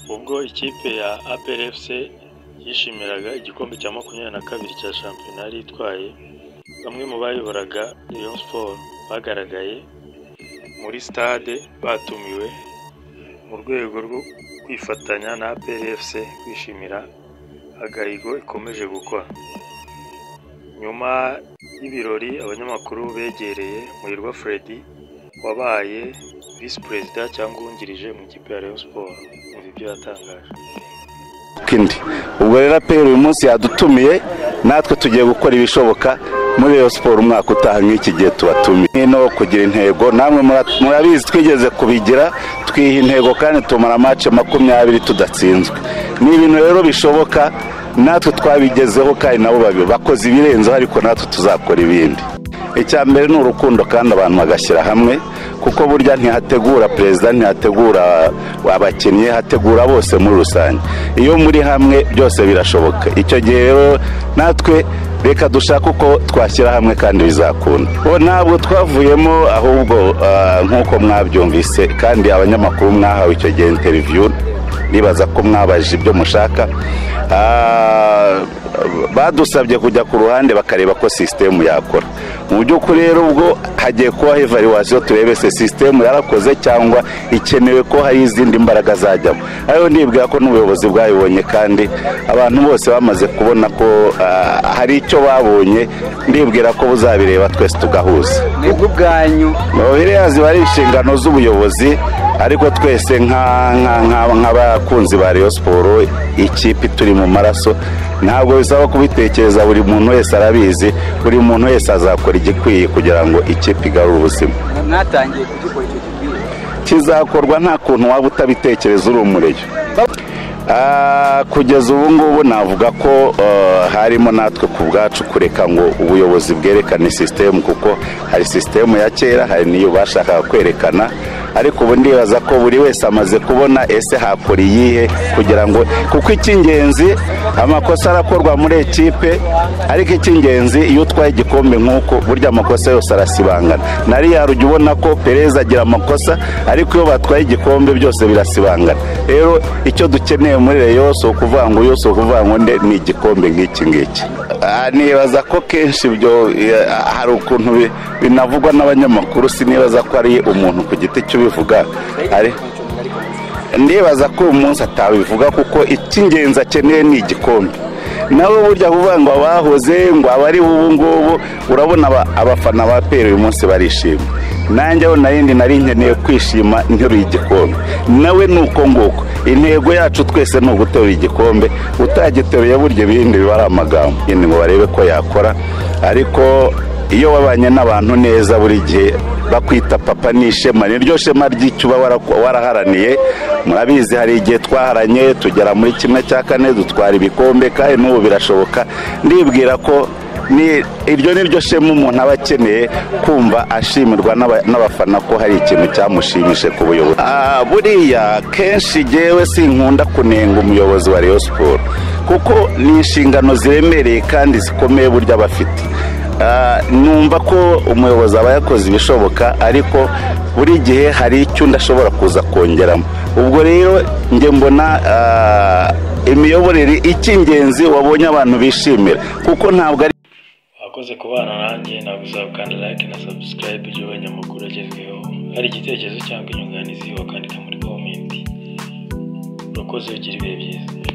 ubwo ikipe ya APRFC yishimiraga igikombe cya makumyabiri na kabiri cya shampiyona yari itwaye bamwe mu bayoboraga Rayon Sport bagaragaye muri stade batumiwe mu rwego rwo kwifatanya na APRFC kwishimira agahigo ikomeje gukora nyuma y'ibirori abanyamakuru begereye Muhirwa Freddy wabaye visi perezida cyangwa uwungirije mu ikipe ya Rayon Sport umva ibyo yatangaje kindi ubwo rero aperi uyu munsi yadutumiye natwe tugiye gukora ibishoboka muri Rayon siporo umwaka utaha nk'iki gihe tubatumiye no kugira intego namwe mura- murabizi twigeze kubigira twiha intego kandi tumara amace makumyabiri tudatsinzwe ni ibintu rero bishoboka natwe twabigezeho kandi nabo babi- bakoze ibirenzeho ariko natwe tuzakora ibindi icya mbere ni urukundo kandi abantu bagashyira hamwe kuko burya ntihategura perezida ntihategura abakinnyi hategura bose muri rusange iyo muri hamwe byose birashoboka icyo gihe rero natwe reka dushake uko twashyira hamwe kandi bizakunda bo ntabwo twavuyemo ahubwo ah, nk'uko mwabyumvise kandi abanyamakuru mwahawe icyo gihe interview nibaza ko mwabajije ibyo mushaka Ah, badusabye kujya ku ruhande bakareba ko sisitemu yakora mu by'ukuri rero ubwo hagiye kubaho evaluwasiyo turebe se sisitemu yarakoze cyangwa ikenewe ko hari izindi mbaraga zajyamo ariyo nibwira ko n'ubuyobozi bwayibonye kandi abantu bose bamaze kubona ko ah, hari icyo babonye ndibwira ko buzabireba twese tugahuza mwebwe ubwanyu biriya ziba ari inshingano z'ubuyobozi ariko twese nka- nka- nka- nk'abakunzi ba Rayon siporo ikipe turi mu maraso ntabwo bisaba kubitekereza buri muntu wese arabizi buri muntu wese azakora igikwiye kugira ngo ikipe igarure ubuzima mwatangiye kugikora icyo gikwiye kizakorwa nta kuntu waba utabitekereza uri umureyo Ah, kugeza ubu ngubu navuga ko eh, harimo natwe ku bwacu kureka ngo ubuyobozi bwerekane sisitemu kuko hari sisitemu ya kera hari n'iyo bashakaga kwerekana ariko ubu ndibaza ko buri wese amaze kubona ese hakora iyihe kugira ngo kuko icy'ingenzi amakosa arakorwa muri ekipe ariko icy'ingenzi iyo utwaye igikombe nk'uko burya amakosa yose arasibangana na riyari ujya ubona ko perez agira amakosa ariko iyo batwaye igikombe byose birasibangana rero icyo dukeneye muri reyo si ukuvuga ngo yose ukuvuga ngo nde ni igikombe nk'iki ngiki Ah, nibaza ko kenshi ibyo eh, hari ukuntu bi- binavugwa n'abanyamakuru sinibaza ko ari umuntu ku giti cye ubivuga ari ndibaza ko uyu munsi atabivuga kuko icy'ingenzi akeneye ni igikombe nawe burya kuvuga ngo abahoze ngo abari ubu ngubu urabona aba- abafana ba peri uyu munsi barishima nanjye aho narindi nari nkeneye kwishima nteruye igikombe nawe ni uko nguko intego yacu twese ni uguterura igikombe utagiteruye burya ibindi biba ari amagambo ni ngo barebe ko yakora ariko iyo wabanye n'abantu neza buri gihe bakwita papa ni ishema ni ryo shema ry'icyo uba wara- waraharaniye murabizi hari igihe twaharanye tugera muri kimwe cya kane dutwara ibikombe kandi n'ubu birashoboka ndibwira ko ni iryo ni ryo shema umuntu aba akeneye kumva ashimirwa n'aba- n'abafana ko hari ikintu cyamushimishije ku buyobozi Ah, buriya kenshi jyewe sinkunda kunenga umuyobozi wa Rayon Sport kuko ni inshingano ziremereye kandi zikomeye burya bafite Ah, numva ko umuyobozi aba yakoze ibishoboka ariko buri gihe hari icyo undi ashobora kuza kongeramo ubwo rero njye mbona ah, imiyoborere icy'ingenzi wabonye abantu bishimira kuko ntabwo ari abakoze kubana nanjye ntabwo uzabukanda like na subscribe igihe abanyamakuru agezweho hari igitekerezo cyangwa inyunganizi wakandika muri komenti urakoze ugira ibihe byiza